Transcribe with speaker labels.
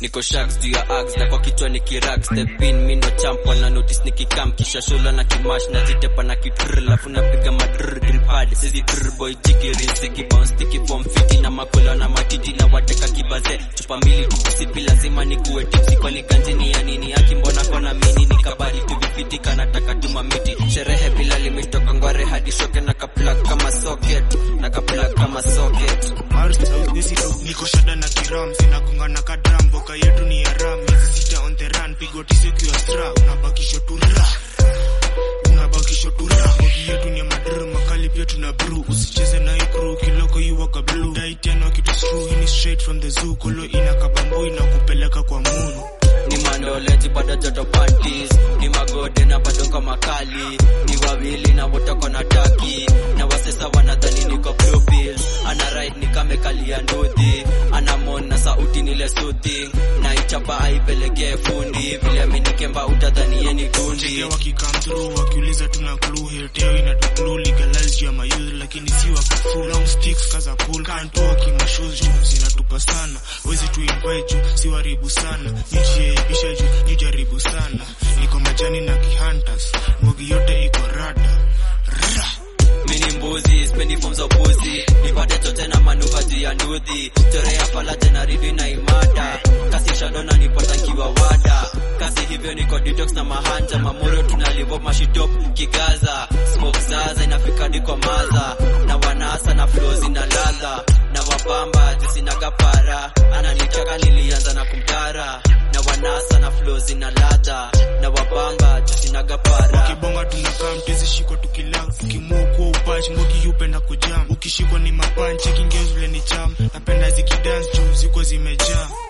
Speaker 1: niko shags juu ya ags na kwa kichwa ni kirag step in mi ndo champ wana notice nikikam kisha shola na kimash na zitepa na kitrr lafu napiga madrr gripad sizi drr boy jiki riziki bounce tiki bomb fiti na makola na matiti na wateka kibaze chupa mbili tukusipi lazima nikuwe tipsi kwani ganjini ya nini aki mbona kona mini nikabali tuvifiti kanataka tuma miti sherehe bila limetoka ngware hadi shoke na kaplug kama socket na kaplug kama socket
Speaker 2: niko shada na kiram zinagonga na kadram boka yetu ni ya ram miezi sita on the run pigo tisi ukiwa stra unabakisho tu ra unabakisho tu ra bogi yetu ni ya madr makali pia tuna brew usicheze na hii crew kiloko you waka blue dai tena kitu screw hii ni straight from the zoo kolo ina kabambu ina kupeleka kwa moon
Speaker 1: ni mandoleji bado joto panties ni magode na bado kwa makali ni wawili na wote kona taki na wasesa wanadhani niko blue pills ana ride ni kame kalia nduthi ana mon na sauti nile soothing na ichapa aipelekee fundi vile amenikemba utadhani yeni gundi
Speaker 2: Chege wakikam through wakiuliza tuna clue hilteo inatuklu legalize ya mayouth lakini si wakafu long sticks kaza pool can't walk in my shoes juu zinatupa sana wezi tu invite juu si waribu sana nijiaibisha juu nijaribu sana niko majani na kihunters mbogi yote iko rada Ra.
Speaker 1: mini mbuzi spendi form za upuzi nipate chote na manuva juu ya nduthi chorea falaje na ridi na imada kasi shadona nipata nkiwa wada kasi hivyo niko detox na mahanja mamuro tunalivo mashitop kigaza smoke zaza inafika diko maza na wanasa na flow zina ladha na wabamba jisinaga para ananitaka nilianza na kumtara na wanasa na flow zina ladha na wabamba jisinaga para
Speaker 2: kibonga tunakaa mtezi shikwa tukila ukimua kuwa upachi mbogi upenda kujam ukishikwa ni mapanchi kingeo vile ni cham napenda zikidance juu ziko zimejaa